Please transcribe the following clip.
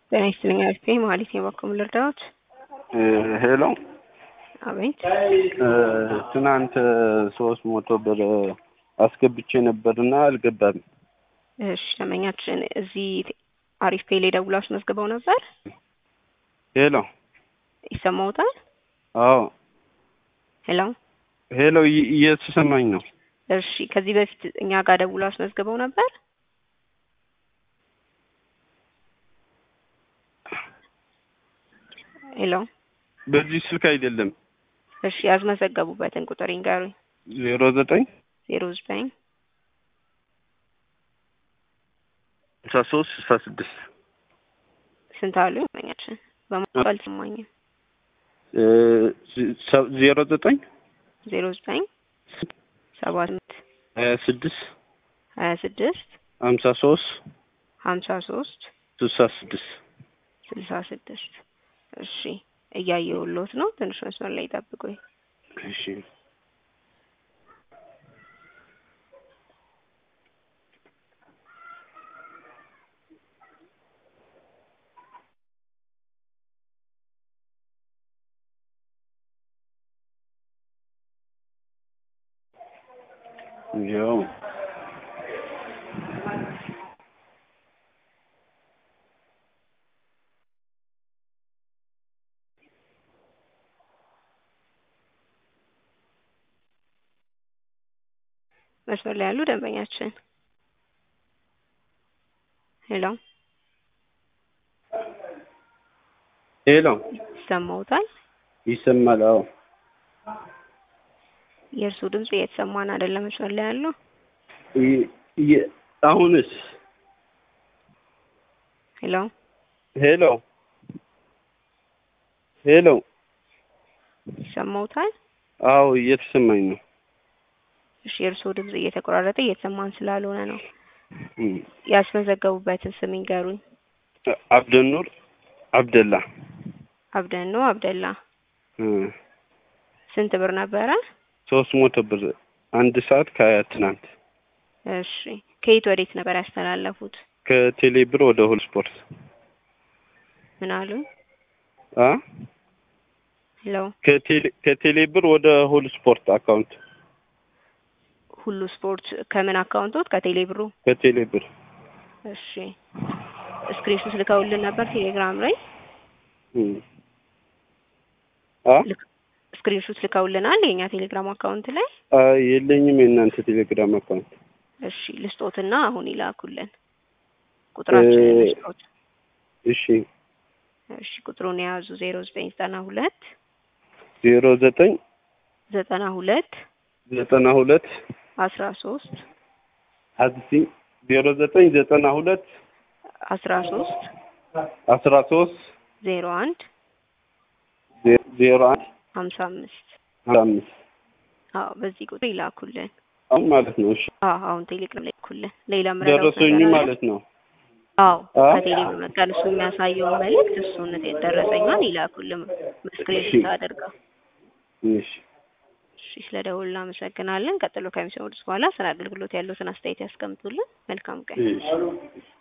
ጤና ይስጥልኝ አሪፍ ማለት ነው። በኩል ልርዳዎት? ሄሎ አቤት። ትናንት ሶስት መቶ ብር አስገብቼ ነበርና አልገባም። እሺ ደንበኛችን እዚህ አሪፍ ፔ ላይ ደውለው አስመዝግበው ነበር። ሄሎ ይሰማዎታል? አዎ ሄሎ ሄሎ እየ- እየተሰማኝ ነው። እሺ ከዚህ በፊት እኛ ጋር ደውለው አስመዝግበው ነበር። ሄሎ በዚህ ስልክ አይደለም። እሺ ያስመዘገቡበትን ቁጥር ይንገሩኝ። ዜሮ ዘጠኝ ዜሮ ዘጠኝ ስልሳ ሶስት ስልሳ ስድስት ስንት አሉ? ደንበኛችን በማለት አልሰማኝም። ዜሮ ዘጠኝ ዜሮ ዘጠኝ ሰባ ስምንት ሀያ ስድስት ሀያ ስድስት ሀምሳ ሶስት ሀምሳ ሶስት ስልሳ ስድስት ስልሳ ስድስት እሺ እያየሁሎት ነው። ትንሽ መስመር ላይ ጠብቁኝ። እሺ ያው መስመር ላይ ያሉ ደንበኛችን ሄሎ ሄሎ ይሰማዎታል? ይሰማል? አዎ የእርስዎ ድምጽ እየተሰማን አይደለም። መስመር ላይ ያሉ ይ- ይ- አሁንስ ሄሎ ሄሎ ሄሎ ይሰማዎታል? አዎ እየተሰማኝ ነው። እሺ የእርስዎ ድምጽ እየተቆራረጠ እየተሰማን ስላልሆነ ነው። እም፣ ያስመዘገቡበትን ስም ይንገሩኝ። አብደኑር አብደላ አብደን ነው አብደላ። እ፣ ስንት ብር ነበረ? ሶስት መቶ ብር አንድ ሰዓት ከሀያ ትናንት እሺ ከየት ወዴት ነበር ያስተላለፉት? ከቴሌ ብር ወደ ሁል ስፖርት ምን አሉ? አ ሄሎ ከቴሌ ከቴሌ ብር ወደ ሁል ስፖርት አካውንት ሁሉ ስፖርት ከምን አካውንቶት? ከቴሌ ብሩ። ከቴሌ ብር እሺ ስክሪንሾት ልከውልን ነበር ቴሌግራም ላይ እም። አ ስክሪንሾት ልከውልናል የኛ ቴሌግራም አካውንት ላይ። አ የለኝም የእናንተ ቴሌግራም አካውንት እሺ ልስጦትና አሁን ይላኩልን ቁጥራችንን እ- ልስጦት። እሺ እሺ ቁጥሩን የያዙ ዜሮ ዘጠኝ ዘጠና ሁለት ዜሮ ዘጠኝ ዘጠና ሁለት ዘጠና ሁለት አስራ ሶስት አዲሲ ዜሮ ዘጠኝ ዘጠና ሁለት አስራ ሶስት አስራ ሶስት ዜሮ አንድ ዜ- ዜሮ አንድ ሀምሳ አምስት ሀምሳ አምስት አዎ በዚህ ቁጥር ይላኩልን። አሁን ማለት ነው። እሺ አዎ አሁን ቴሌግራም ላይ ይላኩልን። ሌላ ምረዳው ደረሰኙ ማለት ነው። አዎ አ? ከቴሌግራም መጣል እሱ የሚያሳየውን መልእክት እሱን ደረሰኛን ይላኩልን ስክሪንሾት አድርገው። እሺ እሺ ስለ ደውል እናመሰግናለን። ቀጥሎ ከሚሰሙት በኋላ ስለ አገልግሎት ያሉትን አስተያየት ያስቀምጡልን። መልካም ቀን። እሺ